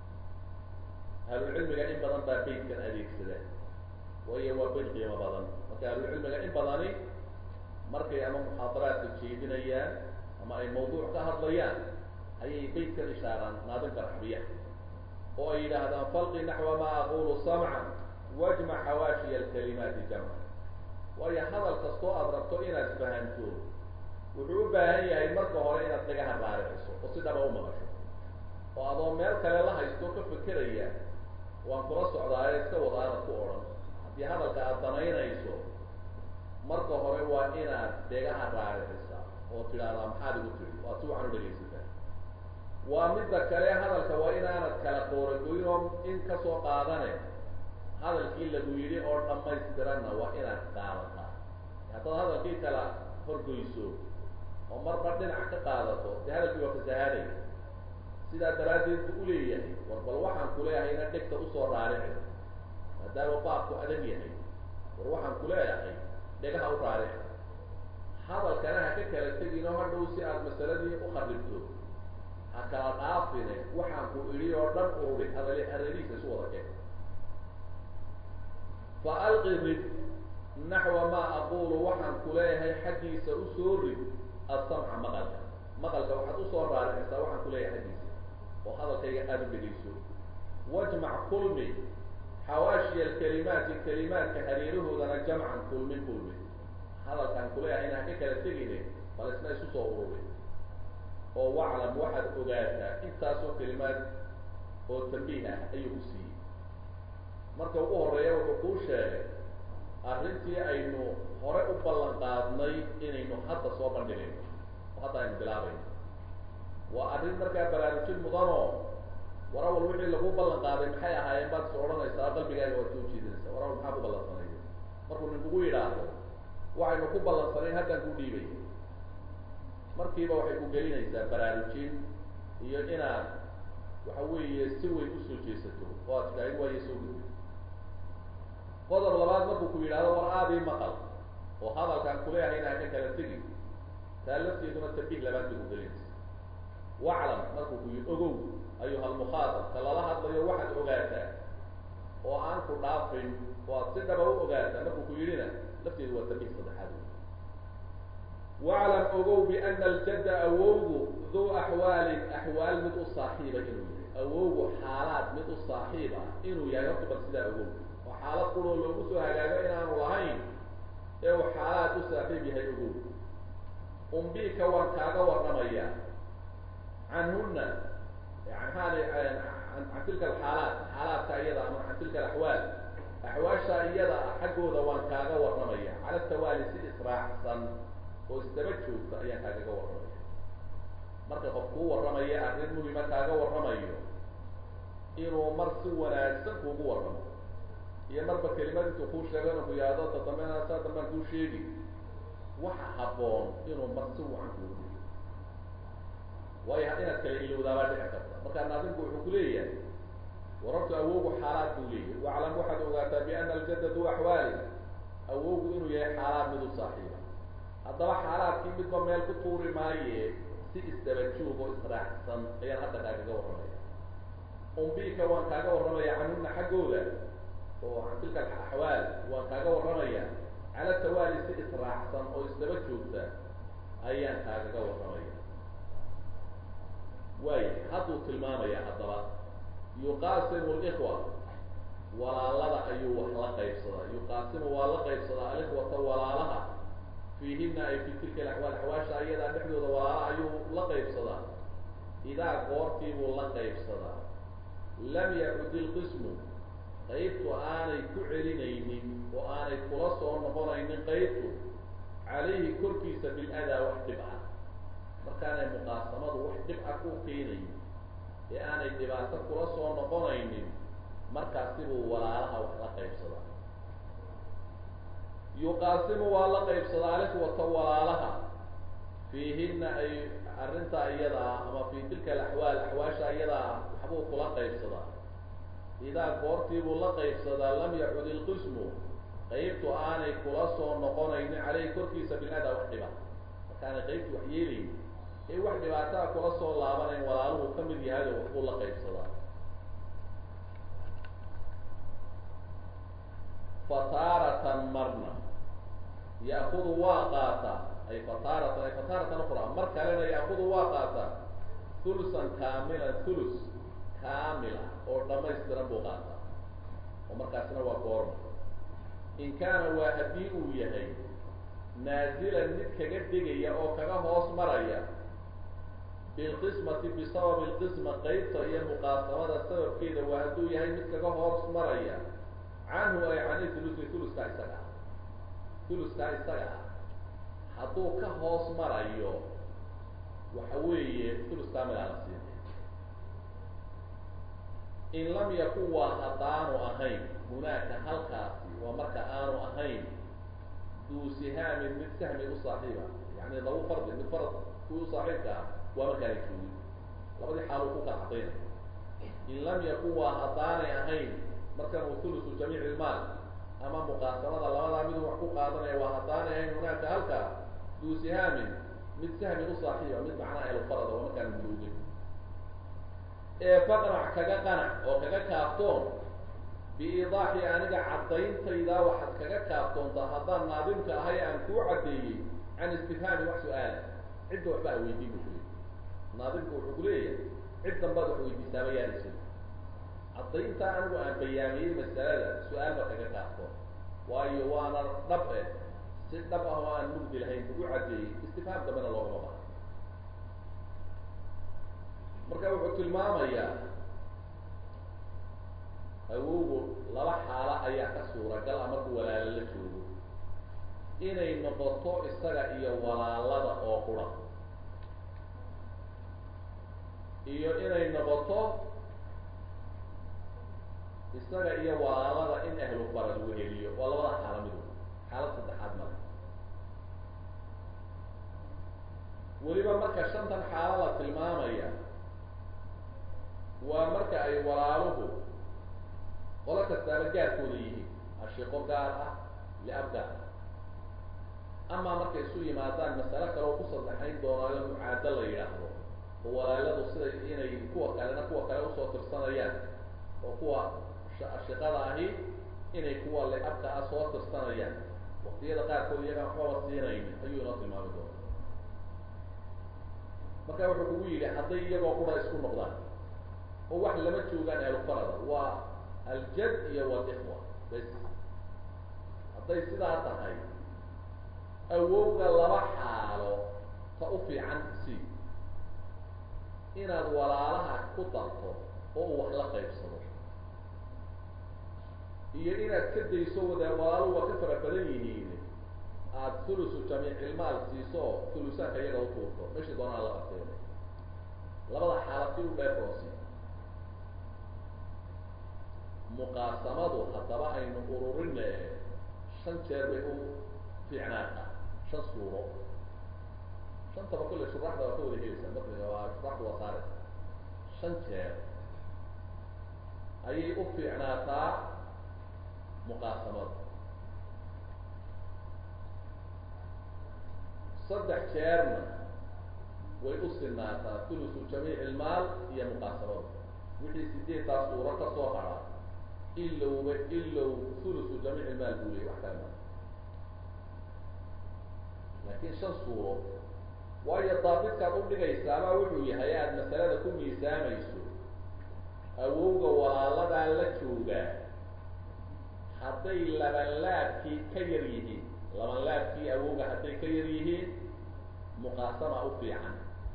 ahlulcilmiga in badan baa beytkan adeegsada waayo waa beyt qiimo badan marka ahlulcilmiga in badani markay ama muxaadaraadka jeedinayaan ama ay mawduuc ka hadlayaan ayay beytkan ishaaraan naadimka raxbiya oo ay yidhaahdaan falqi naxwa maa aqulu samcan wajmac xawaashiya alkalimaati jamcan waayo hadal kastoo aada rabto inaad fahanto wuxuu u baahan yahay marka hore inaad dhagaha raariciso oo si dhaba u maqasho oo adoo meel kale la haysto ka fekeraya waan kula socdaaye iska wada aanad ku odhan haddii hadalka aada danaynayso marka hore waa inaad dhegaha raaricisa oo tidhaahdaa maxaad igu tiri waad si wacan u dhegaysataa waa midda kale hadalka waa inaanad kala qooragoyn oo in kasoo qaadane hadalkii lagu yidhi oo dhamaystiranna waa inaad qaadataa haddaad hadalkii kala horgoyso oo marba dhinac ka qaadato dee hadalkii waa fasahaadaya sidaa daraaddeed buu uleeyahay war bal waxaan kuleeyahay ina dhegta usoo raarici maadaama baabku adag yahay war waxaan kuleeyahay dhegaha u raarici hadalkana ha ka kala tegin oo hadhow si aad masaladii u kharibto ha kala dhaafine waxaan ku idhi oo dhan ururi hadal hareerihiisa isu wada keen fa alqi rid naxwa maa aqulu waxaan kuleeyahay xaggiisa usoo rid asamca maqalka maqalka waxaad usoo raaricisaa waxaan kuleeyahay xaggiisa oo hadalkayga aada u dhegayso wajmac kulmi xawaashiya alkalimaati kalimaadka hareerahoodana jamcan kulmin kulmi hadalkaan kuleeyahay inaan ka kala tegine bal isna isu soo ururi oo waclam waxaad ogaataa intaasoo kalimaad oo tambiih ah ayuu ku siiyey marka ugu horeeya wuxuu kuu sheegay arrintii aynu hore u ballan qaadnay inaynu hadda soo bandhigayno oo hadda aynu bilaabayno waa arrin markaa baraarujin mudanoo warawal wixii lagu ballan qaaday maxay ahaayeen baad is odhanaysaa qalbigaaga waad soo jeedinaysaa warawal maxaa ku ballansanaya markuu ninkugu yidhaahdo waxaynu ku ballansanayn haddaan ku dhiibay markiiba waxay ku gelinaysaa baraarujin iyo inaad waxa weeye si weyn usoo jeesato oo aad tidhaahid waayo soo gudbi qodob labaad markuu ku yidhahdo war aadii maqal oo hadalkaan kuleeyahay inaan ka kala tegin taa lafteeduna tabiih labaad bay ku gelinaysa waclam markuu ku yidhi ogow ayuha almukhaatab ka lala hadlayo waxaad ogaataa oo aan ku dhaafin oo aad si dhaba u ogaataa markuu ku yidhina lafteedu waa tabiih saddexaad waclam ogow biana aljadda awowgu duu axwaalin axwaal mid u saaxiiba inuu yahay awowgu xaalaad mid u saaxiib ah inuu yahay horta bal sidaa ogow oo xaalad quroo loogu soo hagaago inaanu lahayn ee uu xaalaad u saaxiib yahay ogow umbika waan kaaga warramayaa canhuna yani hali can tilka alxaalaat xaalaadka iyada ama can tilka alaxwaal axwaasha iyada ah xaggooda waan kaaga warramaya cala tawaali si israacsan oo isdaba joogta ayaan kaagaga warramaya marka qof kuu warramaya arrin muhima kaaga warramayo inuu mar si wanaagsan kuugu warramo iyo marba kelimad intuu kuu sheego inuu ku yihahdo ta dambena saa dambaan kuu sheegi waxa habboon inuu mar si wacan kuugu sheego waayo inaad kala ilowdaabaa dhici karta markaa naadimku wuxuu ku leeyahay warartu awowgu xaalaad buu leeyahay waclam waxaad ogaataa biana aljadda duu axwaali awowgu inuu yahay xaalaad mid u saaxiiba haddaba xaalaadkii midba meel ku tuuri maaye si isdaba joog oo israacsan ayaan hadda kaagaga warramaya umbika waan kaaga warramaya canhuna xaggooda oo can tilka axwaal waan kaaga warramaya cala tawaali si israacsan oo isdaba joogta ayaan kaagaga warramaya waay hadduu tilmaamaya haddaba yuqaasimu likwa walaalada ayuu wax la qaybsadaa yuqaasimu waa la qaybsadaa alikhwata walaalaha fiihina ay fi tilka alaxwaal axwaasha iyadaa dhexdooda walaalaha ayuu la qaybsadaa idaa goortiibuu la qaybsadaa lam yacud ilqismu qaybtu aanay ku celinaynin oo aanay kula soo noqonaynin qaybtu calayhi korkiisa biladaa wax dhib ah markaanay muqaasamadu wax dhib ah ku keenayn ee aanay dhibaato kula soo noqonaynin markaasibuu walaalaha wax la qaybsadaa yuqaasimu waa la qaybsadaa alikhwata walaalaha fiihina ay arrintaa iyada ah ama fi tilka alaxwaal axwaasha iyada ah waxbuu kula qaybsadaa idaa goortiibuu la qaybsadaa lam yacud ilqismu qaybtu aanay kula soo noqonaynin caleyhi korkiisa biladaa wax dhiba markaanay qaybtu wax yeelayn ee wax dhibaataa kula soo laabanayn walaaluhu ka mid yahay oo waxbuu la qaybsadaa fataaratan marna ya'kudu waa qaataa ay fataaratan ay fataaratan uqra mar kalena ya'kudu waa qaataa hulusan kaamilan hulus kaamila oo dhamaystiran buu qaataa oo markaasina waa goorma in kaana waa haddii uu yahay naazilan mid kaga degaya oo kaga hoos maraya bilqismati bisababi lqisma qaybta iyo muqaasamada sababkeeda waa hadduu yahay mid kaga hoos maraya canhu ay cani hulusi huluskaa isaga ah huluskaa isaga ah hadduu ka hoos marayo waxa weeye hulus kaamilaa la siinay in lam yakun waa haddaanu ahayn hunaaka halkaasi waa marka aanu ahayn duu sihaamin mid sahmi u saaxiiba yani lagu fardi mid farad kuwi u saaxiibka ah waa markaanay joogin labadii xaaluu ku kala cadaynaya in lam yakun waa haddaanay ahayn markan uu hulusu jamiic ilmaal ama muqaasamada labadaa miduu wax ku qaadanaya waa haddaanay ahayn hunaaka halkaa duu sihaamin mid sahmi u saaxiiba mid macnaa ahlufarada waa markaan joogin ee faqnac kaga qanac oo kaga kaaftoon biidaaxi aniga caddayntaydaa waxaad kaga kaaftoontaa haddaan naadimka ahay aan kuu caddeeyey can istifhaami wax su-aala cidda waxba ha weydiin bu kuli naadimku wuxuu kuleeyahay cid danbaad wax weydiisaaba yaanayso caddayntaa anigu aan bayaamiyey masalada su-aal ba kaga kaaftoon waayo waana dhab eh si dhab ah oo aan mugdi lahayn ugu caddeeyey istifhaam dambena loogama baha marka wuxuu tilmaamayaa awowgu laba xaalo ayaa ka suuragal a markuu walaalo la joogo inay noqoto isaga iyo walaalada oo qura iyo inay noqoto isaga iyo walaalada in ahlu farad weheliyo waa labada xaalo midu xaalad saddexaad male weliba marka shantan xaalo la tilmaamaya waa marka ay walaaluhu qolo kastaaba gaarkooda yihiin ashiqo gaar ah liab gaar ah amaa markay isu yimaadaan masale kale oo ku saddexayn doonaayo mucaado la yidhaahdo oo walaaladu siday inay kuwa kalena kuwa kale usoo tirsanayaan oo kuwa ashiqada ahi inay kuwa liabka ah soo tirsanayaan waktiyada qaarkood iyagaan waxbaba siinaynin ayuu inoo tilmaami doona marka wuxuu kugu yidhi hadday iyagoo qura isku noqdaan oo wax lama joogaan ahlufarada waa aljad iyo walikhwa bas hadday sidaa tahay awowga laba xaalo ta u fiican si inaad walaalaha ku darto oo uu wax la qaybsado iyo inaad ka dayso wada walaaluhu waa ka fara badan yihiin aada thulusu jamiicilmaal siiso oo thulusaanka iyaga u tuurto meshi doonaa la arteena labada xaalad si u dheeroosi muqaasamadu haddaba aynu ururine shan jeer bay u fiicnaataa shan suuro shantaba kolle shuraxda waa ka wada helaysaa matniga waa shuraxda waa saaraysa shan jeer ayay u fiicnaataa muqaasamadu saddex jeerna way u sinaataa thulusu jamiic ilmaal iyo muqaasamadu wixii sideedtaa suuro ka soo hara ilowba ilow thulusu jamiic ilmaal buu leeyay wax kale ma laakiin shan suuro waayo daabidkaad udhigaysaabaa wuxuu yahay aada masalada ku miisaamayso awowga walaaladaa la joogaa hadday labanlaabkii ka yar yihiin labanlaabkii awowga hadday ka yar yihiin muqaasama u fiican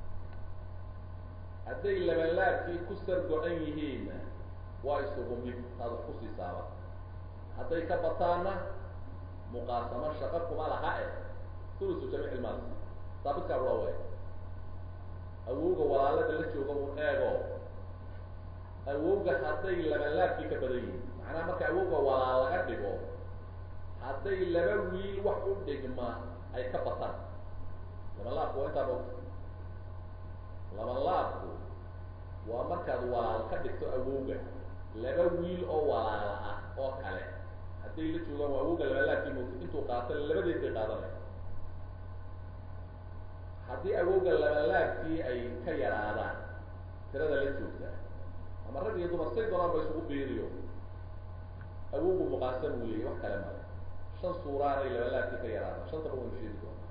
hadday labanlaabkii ku sar go-an yihiinna waa isugu mid taad wax kusiisaaba hadday ka bataanna muqaasamo shaqo kuma laha e thulusu jamiic ilmaals daabidkaa ula way awowga walaalada la jooga un eego awowga hadday labanlaabkii ka badan yihiin macnaha marka awowga walaal laga dhigo hadday laba wiil wax u dhigma ay ka bataan labanlaabku waa intaa bogta labanlaabku waa markaad walaal ka dhigto awowga laba wiil oo walaala ah oo kale hadday la joogaan waa awowga labanlaabkii moogta intuu qaato labadeed bay qaadanaya haddii awowga labanlaabkii ay ka yaraadaan tirada la joogtaa ama rag iyo dumar say doonaan ba isugu biiriyo awowgu muqaasam uu leeyay wax kale male shan suuraanay labanlaabkii ka yaraadaan shantaba waynu sheegi doonaa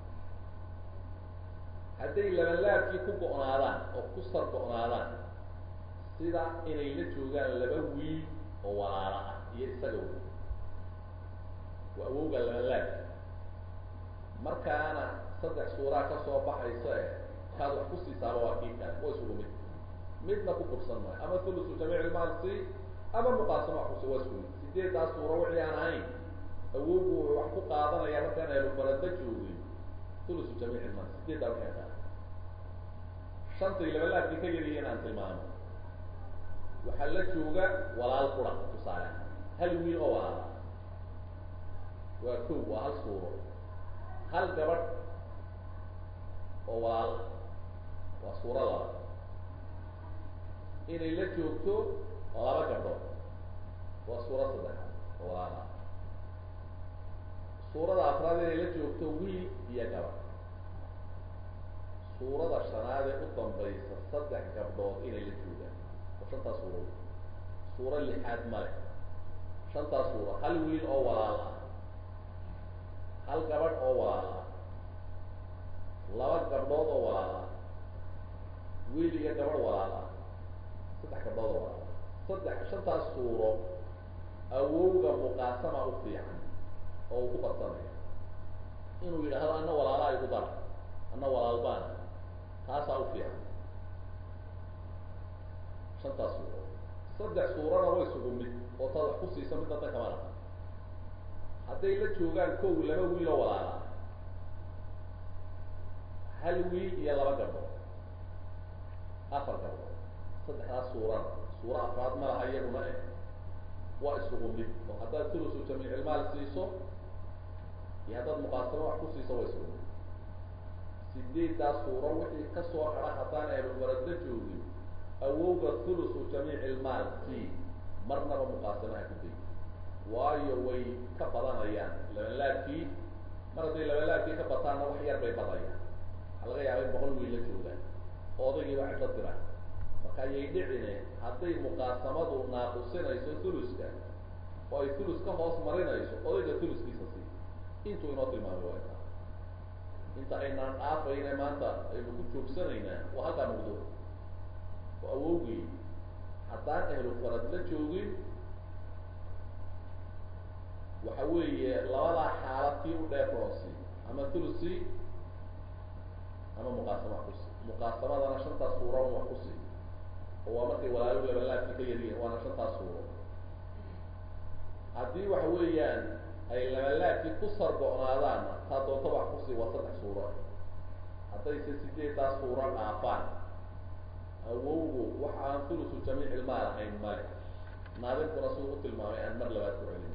hadday labanlaabkii ku go-naadaan oo ku sar go-naadaan sida inay la joogaan laba wiil oo walaala ah iyo isaga wey waa awowga labanlaabki markaana saddex suuraa ka soo baxaysa e kaad wax kusiisaaba waa kii kale waa isugu mid midna ku kursan maayo ama thulusu jamiic ilmaal si ama muqaasamo wax kusi waa isku mid sideeddaas suuro wixii aan ahayn awowgu wuxuu wax ku qaadanaya markaan ahlufarada joogin thulusu jamiic ilmaal sideeddaa wixii aan qaada shantay labalaabkii ka yaryihiin aan tilmaamo waxaa la jooga walaal qura tusaale hal wiil oo walaala waa kow waa hal suuro hal gabadh oo walaal waa suuro laba inay la joogto laba gabdhood waa suuro saddexaad oo walaal ah suurada afraad inay la joogto wiil iyo gabadh suurada shanaad ee u dambaysa saddex gabdhood inay la joogaan oo shantaas suuro suuro lixaad male shantaas suuro hal wiil oo walaal ah hal gabadh oo walaal ah laba gabdhood oo walaal ah wiil iyo gabadh walaal ah saddex gabdhood oo walaal ah saddex shantaas suuro awowga muqaasama u fiican oo uu ku badsanaya inuu yidhaahdo ana walaalaa igu dara ana walaalbaana taasaa u fiican shantaas suuro saddex suurana way isugu mid oo taad wax ku siisa midna dan kama laha hadday la joogaan kow laba wiil oo walaala hal wiil iyo laba gabdhood afar gabdhood saddexdaas suurana suuro afraad ma laha iyaguna eh waa isugu mid oo haddaad thulusu jamiicilmaal siiso iyo haddaad muqaasamo wax ku siiso way isku sideeddaas suuro wixii kasoo hara haddaan ahlufarad la joogin awowga thulusu jamiici ilmaal c marnaba muqaasamaha ku day waayo way ka badanayaan labalaabkii mar hadday labalaabkii ka bataanna wax yar bay badayaan waxaa laga yaaba in boqol wiil la joogaan oo odaygiiba cidlo dira marka ayay dhicine hadday muqaasamadu naaqusinayso thuluska oo ay thulus ka hoos marinayso odayga thuluskiisa sii intuu inoo tilmaamay waa intaa inta aynaan dhaafayne maanta aynu ku joogsanaynaa waa halkaa mawduuc oo awowgii haddaan ahlu farad la joogin waxa weeye labadaa xaalad kii u dheefroosi ama thulusi ama muqaasama wax kusi muqaasamadana shantaas suura un wax kusi oo waa markay walaalo labalaabkii ka yaryihin waana shantaas suuro haddii waxa weeyaan ay labalaabkii ku sargo-naadaanna taa doonta wax kusi waa saddex suuro haddayse sideeddaas suuro dhaafaan awowgu waxa aan thulusu jamiic ilmaal ahayn male naadinkuna siduu u tilmaamay aan mar labaad ku celin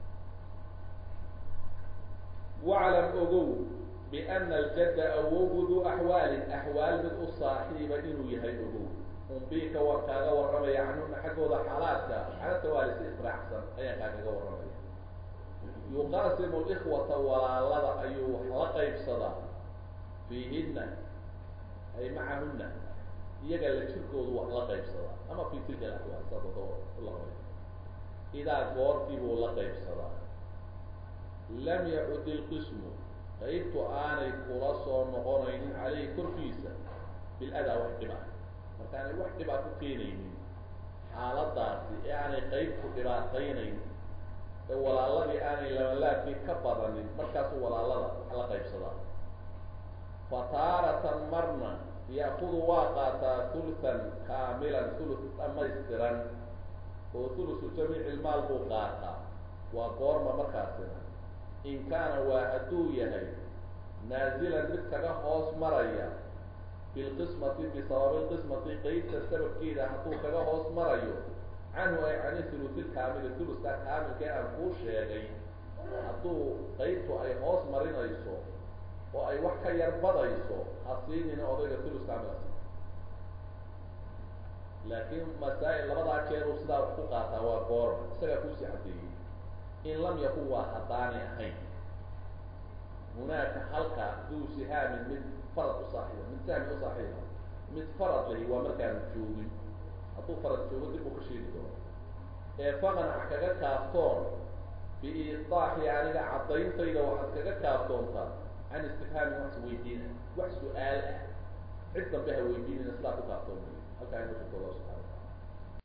waclam ogow biana aljadda awowgu duu axwaalin axwaal mid u saaxiiba inuu yahay ogow umbiika waan kaaga warramaya canhuna xaggooda xaalaadka xaalata waali si israacsan ayaan kaagaga warramaya yuqaasimu likhwata walaalada ayuu wax la qaybsadaa fiihina ay macahuna iyaga la jirkoodu wax la qaybsadaa ama fi tilka alaxwaal sadado ulaqabay idaa goortii buu la qaybsadaa lam yacud ilqismu qaybtu aanay kula soo noqonaynin caleyhi korkiisa biladaa wax dhib ah markaanay wax dhib ah ku keenaynin xaaladaasi ee aanay qaybtu dhibaataynayn ee walaaladii aanay labalaabkii ka badanin markaasuu walaalada wax la qaybsadaa fa taaratan marna ya'kudu waa qaataa hulhan kaamilan hulus dhamaystiran oo hulusu jamiici ilmaal buu qaataa waa goorma markaasina in kaana waa hadduu yahay naazilan mid kaga hoos maraya bilqismati bisababi lqismati qeybta sababkeeda hadduu kaga hoos marayo canhu ay cani hulusi lkaamili huluska kaamilkee aan kuu sheegay hadduu qeybtu ay hoos marinayso oo ay wax ka yar badayso ha siinina odayga hulus kaamil asi laakiin masaa-il labadaa jeeruu sidaa wax ku qaataa waa goorma isagaa kuusii caddeeyey in lam yakun waa haddaanay ahayn hunaaka halka duu sihaamin mid farad u saaxiiba mid sahmi u saaxiiba mid farad lahi waa markaanu joogin hadduu farad joogo dib uu ka sheegi doono ee faqanac kaga kaaftoon biiidaaxi aniga caddayntayda waxaad kaga kaaftoontaa can istifhaami wax weydiina wax su-aal ah cid dambe ha weydiinina sidaa ku kaaftoon halkaa inu shirka allah subxana